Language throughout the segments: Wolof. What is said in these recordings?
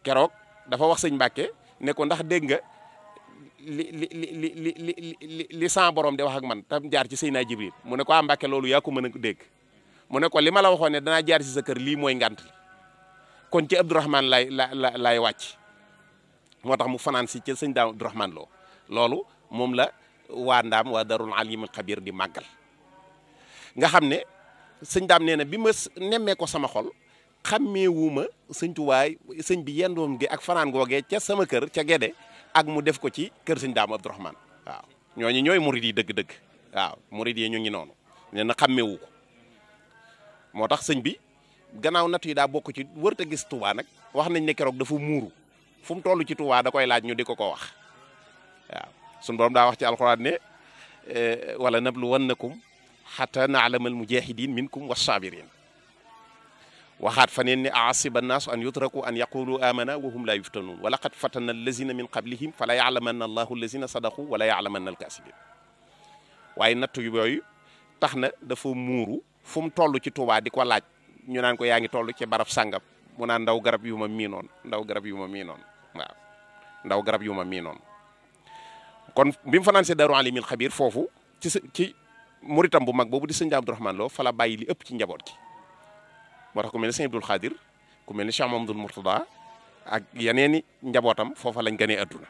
keroog dafa wax sëñ Mbàkke ne ko ndax dégg nga li li li li li li li li sa borom di wax ak man tam jaar ci Seydina Jibril mu ne ko ah Mbàkke loolu yaa ko mën a dégg mu ne ko li ma la waxoon ne danaa jaar ci sa kër lii mooy ngant li kon ci Abdourahman lay la la lay wàcc moo tax mu fanaan si ci sëñ daam Abdourahman loo loolu moom la waa ndaam waa darul alimul xabir di màggal nga xam ne sëñ daam nee na bi ma nemmee ko sama xol xàmmeewuma sëñ tuwaay sëñ bi yendoom gi ak fanaan googee ca sama kër ca Gede ak mu def ko ci kër sëñ daam Abdourahman waaw ñooñu ñooy murid yi dëgg-dëgg waaw murid yi ñu ngi noonu nee na xàmmeewu ko moo tax sëñ bi gannaaw nattu yi daa bokk ci wërta gis Touba nag wax nañ ne keroog dafa muuru fu mu toll ci Touba da koy laaj ñu di ko ko wax waaw suñu borom daa wax ci alxuraan ne wala nabluwannakum xata naalama almujahidin minkum wassabirin waxaat fa neen ne aasiba annaasu an yutraku an yaqulu amana wa hum la yuftanun wa laqad fatana allazina min qablihim fala yaalamanna allahu allazina sadaqu wala yaalamanna alkasibin waaye nattu yooyu tax na dafa muuru fu mu toll ci Touba di ko laaj ñu naan ko yaa ngi toll ci barab sàngam mu naan ndaw garab yu ma miinoon ndaw garab yu ma miinoon waaw ndaw garab yu ma miinoon kon bi mu fanaan see Daaru Alimil Xabir foofu ci sa ci muritam bu mag boobu di sëñ Abdourahman Lo fa la bàyyi li ëpp ci njaboot gi moo tax ku mel ne sëñ Abdul Xaadir ku mel ne Cheikh Mamadul Mourtada ak yeneeni njabootam foofa lañ gënee adduna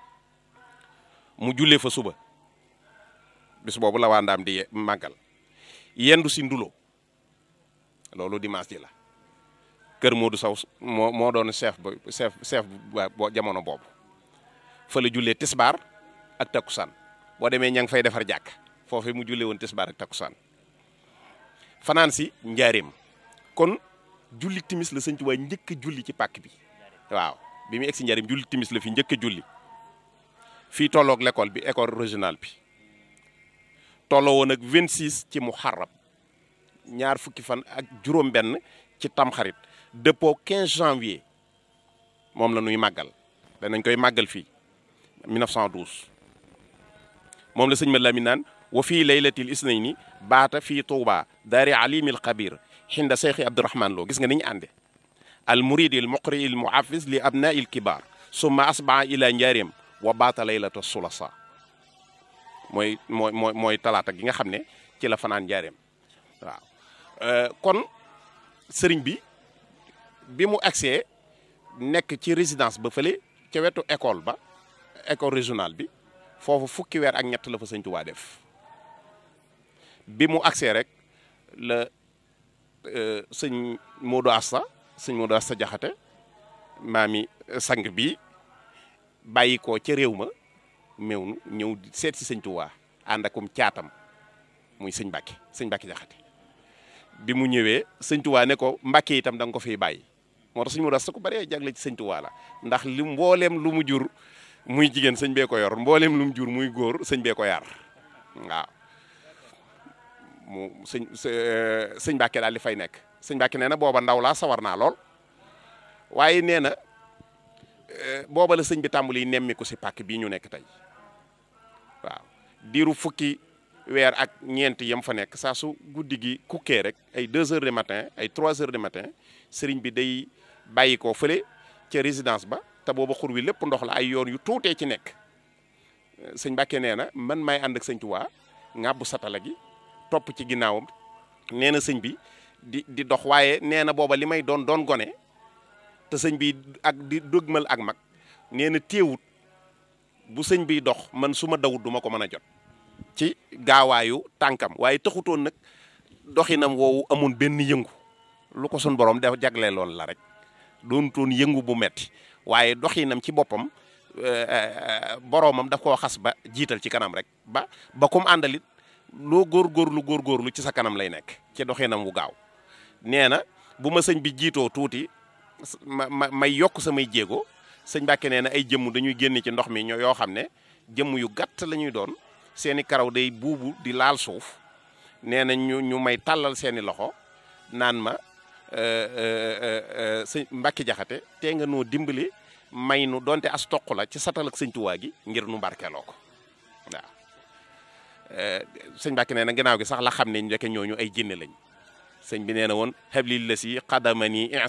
mu jullee fa suba bis boobu la waa ndaam di màggal yendu si ndulo loolu dimanche ji la kër Modou Sow moo moo doon chef ba chef chef ba jamono boobu fa la jullee tisbaar ak takkusaan boo demee ña ngi fay defar jàkk foofu mu jullee woon tisbaar ak takkusaan fanaan si njaareem kon julli timis la sëñ Tuubaa njëkk a julli ci pàkk bi waaw bi mu egg si njaareem julli timis la fi njëkk a julli fii tolloog l'école bi école régionale bi tolloo woon ak 26 ci muharram ñaar fukki fan ak juróom-benn ci tamxarit dëppoo 15 janvier moom la ñuy màggal danañ koy màggal fii 1912 moom la sëñ ma Lamin naan wa fii laylatil isnayni baata fii Touba daari alimil xabir xinda Seexi Abdourahman Lo gis nga ni ñu ànde al muridi al muqri al muhafiz li abnaa il kibar summa asbaa ila njaareem wa baata laylata sulasa mooy mooy mooy mooy talaata gi nga xam ne ci la fanaan njaareem waaw kon sëriñ bi bi mu agsee nekk ci résidence ba fële ca wetu école ba école régionale bi foofu fukki weer ak ñett la fa sëñ Tuubaa def bi mu agsee rek la sëñ Modou Asta sëñ Modou Asta Jaxate maami sang bi bàyyi ko ca réew ma meew ñëw seet si sëñ Tuubaa ànd akum caatam muy sëñ Mbàkke sëñ Mbàkke Jaxate bi mu ñëwee sëñ Tuubaa ne ko Mbàkke itam da nga ko fiy bàyyi moo tax sëñ Modou Asta ko bëree jagle ci sëñ Tuubaa la ndax li mbooleem lu mu jur muy jigéen sëñ bee ko yor mbooleem lu mu jur muy góor sëñ bee ko yar waaw mu sëñ sëñ Mbàkke daal di fay nekk sëñ Mbàkke nee na booba ndaw laa sawar naa lool waaye nee na booba la sëñ bi tàmbali nemmi ko si pàkk bii ñu nekk tey waaw diiru fukki weer ak ñeent yam fa nekk saa su guddi gi kukkee rek ay 2 heures du matin ay 3 heures du matin sëriñ bi day bàyyi ko fële ca résidence ba te booba xur wi lépp ndox la ay yoon yu tuutee ci nekk sëñ Mbàkke nee na man may ànd ak sëñ Tuubaa ŋàbbu satala gi topp ci ginnaawam nee na sëñ bi di di dox waaye nee na booba li may doon doon gone te sëñ bi ak di dëgmal ak mag nee na téewut bu sëñ biy dox man su ma dawut du ma ko mën a jot ci gaawaayu tànkam waaye taxutoon nag doxinam woowu amoon benn yëngu lu ko sun borom def jagle lool la rek doonutoon yëngu bu metti waaye doxinam ci boppam boroomam daf koo xas ba jiital ci kanam rek ba ba kum àndalit loo góorgóorlu góorgóorlu ci sa kanam lay nekk ci doxinam wu gaaw nee na bu ma sëñ bi jiitoo tuuti ma ma may yokk samay jéego sëñ Mbàkke nee na ay jëmm dañuy génn ci ndox mi ñoo yoo xam ne jëmm yu gàtt la ñuy doon seeni karaw day buubu di laal suuf nee na ñu ñu may tàllal seeni loxo naan ma sëñ Mbàkke Jaxate tee nga noo dimbali may nu donte as toq la ci satal ak sëñ Tuubaa gi ngir nu barkeeloo ko waaw sëñ Mbàkke nee na ginnaaw gi sax la xam ne ndeke ñooñu ay jinne lañ sëñ bi nee na woon xablil la si xadamani